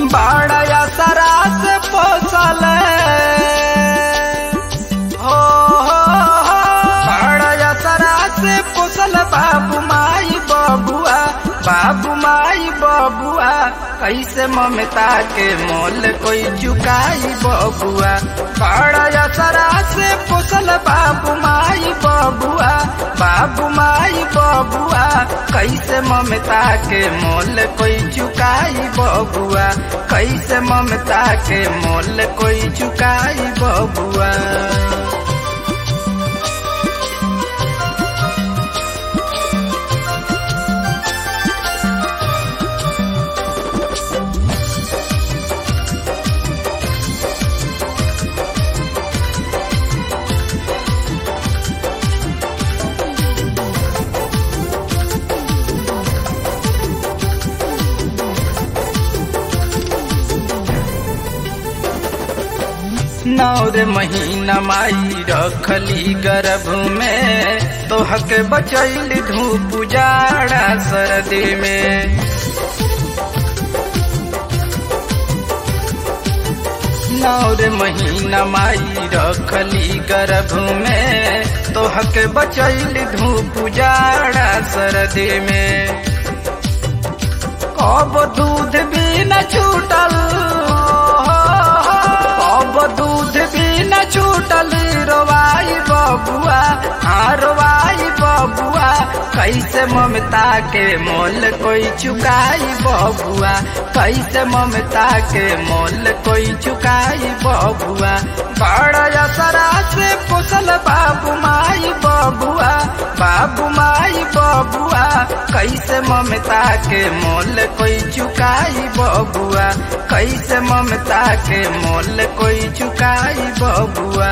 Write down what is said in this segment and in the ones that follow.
बाड़ा सरा से पोसल हो हो हो बाड़ा सरा से पोसल बाबू माई बबुआ बाबू माई बबुआ कैसे ममता के मोल कोई चुकाई बबुआ बाड़ा सरा से पोसल बाबू माई बबुआ बाबू माई बबुआ कैसे ममता के मोल कोई चुकाई बबुआ कैसे ममता के मोल कोई चुकाई बबुआ नौर महीना माई रखली गर्भ में तोहक बचैल धूप जाड़ा सर्दी में नौर महीना माई रखली गर्भ में तोहक बचैल धूप जाड़ा सर्दी में कब दूध भी न छूटल अब दूध भी न छूटल रोवाई बबुआ हाँ रोवाई बबुआ कैसे ममता के मोल कोई चुकाई बबुआ कैसे ममता के मोल कोई चुकाई बबुआ बड़ा सरा से पोसल बाबू माई बबुआ बाबू माई बबुआ कैसे ममता के मोल कोई चुकाई बबुआ कैसे ममता के मोल कोई चुकाई बबुआ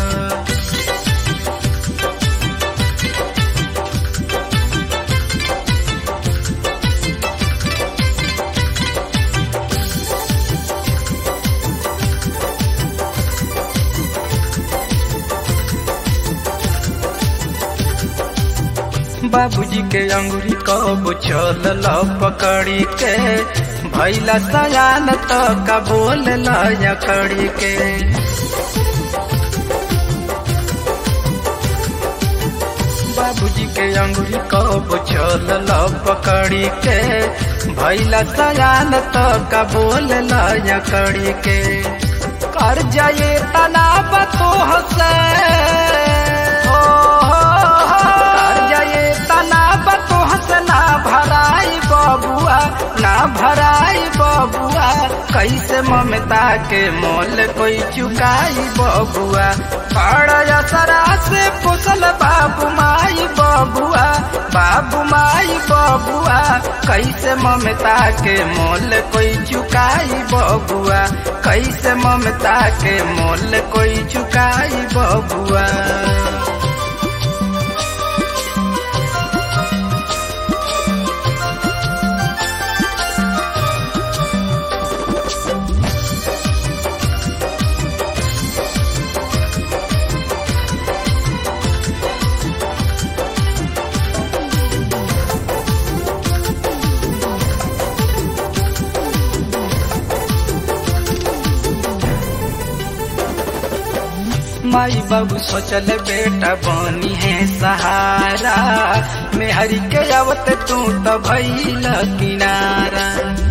बाबूजी के अंगुरी कब चल पकड़ी के भैला सयान तो का बोल लकड़ी के बाबूजी के अंगुरी कब चल पकड़ी के भैला सयान तो का बोल लकड़ी के कर जाए तनाब तो हसे ना भराई बबुआ ना भराई बबुआ कैसे ममता के मोल कोई चुकाई बबुआ बड़ा सरा से पोसल बाबू माई बबुआ बाबू माई बबुआ कैसे ममता के मोल कोई चुकाई बबुआ कैसे ममता के मोल कोई चुकाई बबुआ माई बाबू सोचल बेटा बनी है सहारा में हरि के आवत तू तो भैल किनारा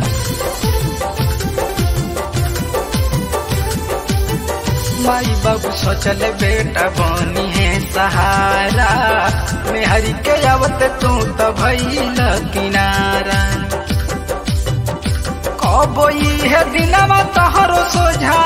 माई बाबू सोचल बेटा बनी है सहारा में हरि के आवत तू तो भैल किनारा कब है दिनवा तोहरो सोझा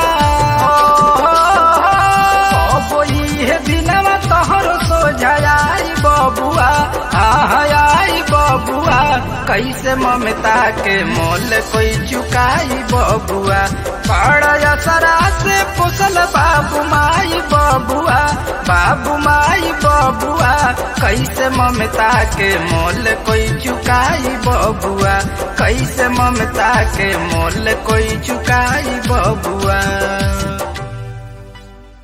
दिनवा तोहरो सोझाई बबुआ आई बबुआ कैसे ममता के मोल कोई चुकाई बबुआ बड़ा सरा से पोसल बाबू माई बबुआ बाबू माई बबुआ कैसे ममता के मोल कोई चुकाई बबुआ कैसे ममता के मोल कोई चुकाई बबुआ